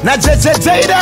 na jejejeida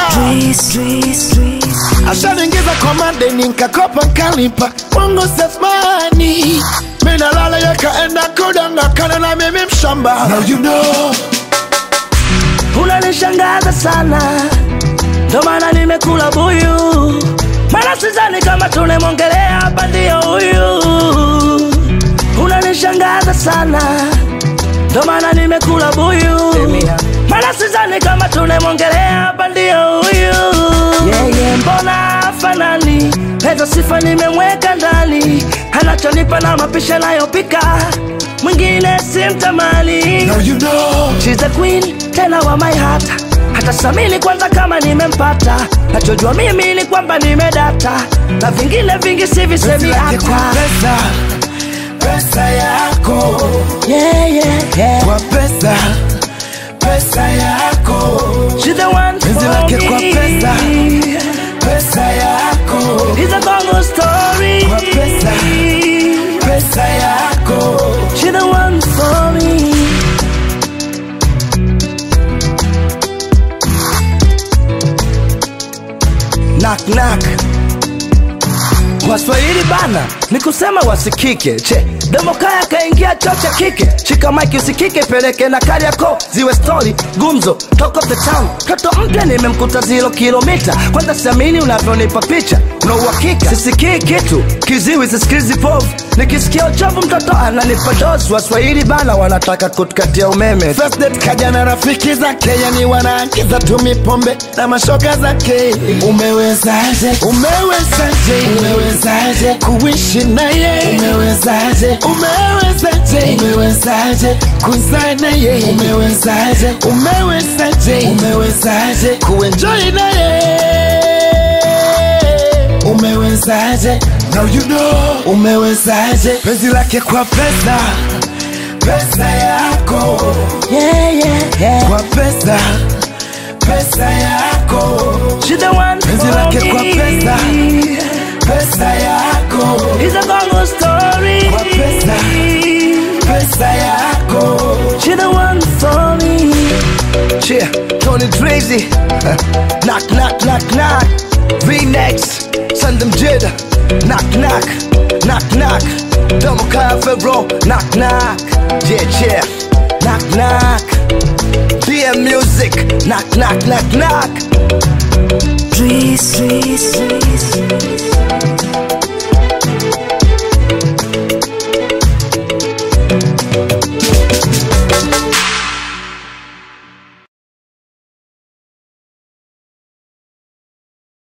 ashaniingiza kwa madeni nkakopa nkalipa Mungu sefmani minalala yakaenda kudanga kana na mimi mshamba Now you know unanishangaza sana, ndo maana nimekula buyu, maana sidhani kama tunemwongelea hapa ndio huyu. Unanishangaza sana, ndo maana nimekula buyu, maana sidhani kama tunemwongelea hapa ndio huyu. Yeye mbona fanani, hizo sifa nimemweka ndani, anachonipa na mapisha nayopika, mwingine simtamani. Now you know She's the queen, tena wa my heart. Hata samini kwanza kama nimempata, nachojua mimi ni kwamba nimedata, na vingine vingi sivisemi yake kwa hata. pesa pesa yako Yeah, yeah, yeah. kwa pesa pesa yako She's the one Penzi for lake kwa me. pesa. pesa yako It's a Congo story. Kwa pesa. pesa yako She's the one for me. Knock knock. Waswahili bana ni kusema wasikike. Che, Demokaya kaingia choo cha kike. Shika mike usikike, peleke na kari yako ziwe story gumzo, talk of the town. Toto mpya nimemkuta zero kilomita, kwanza siamini unavyonipa picha, una uhakika sisikii kitu, kiziwi sisikilizi povu, nikisikia uchovu mtoto ananipa dozi. Waswahili bana wanataka kutukatia umeme. First date kaja na rafiki zake, yani wanaagiza tumi pombe na mashoga zake. Umewezaje? Umewezaje? Umewezaje kuishi naye? Umewezaje? Umewezaje? Umewezaje kuzaa naye? Umewezaje? Umewezaje? Umewezaje kuenjoy naye? Umewezaje? Now you know. Umewezaje? Penzi lake kwa pesa, pesa yako Yeah, yeah, yeah. kwa pesa pesa yako She's the one Penzi for lake me. kwa pesa. pesa yako It's a Congo story. Kwa pesa. pesa yako She the one for me. Yeah, Tony Tracy. knock, knock, knock, knock. V-Nex. Send them jida. Knock, knock. Knock, knock. Domo Kaya Febro. Knock, knock. Yeah, yeah. Knock, knock. DM Music. Knock, knock, knock, knock. Trees, trees, trees.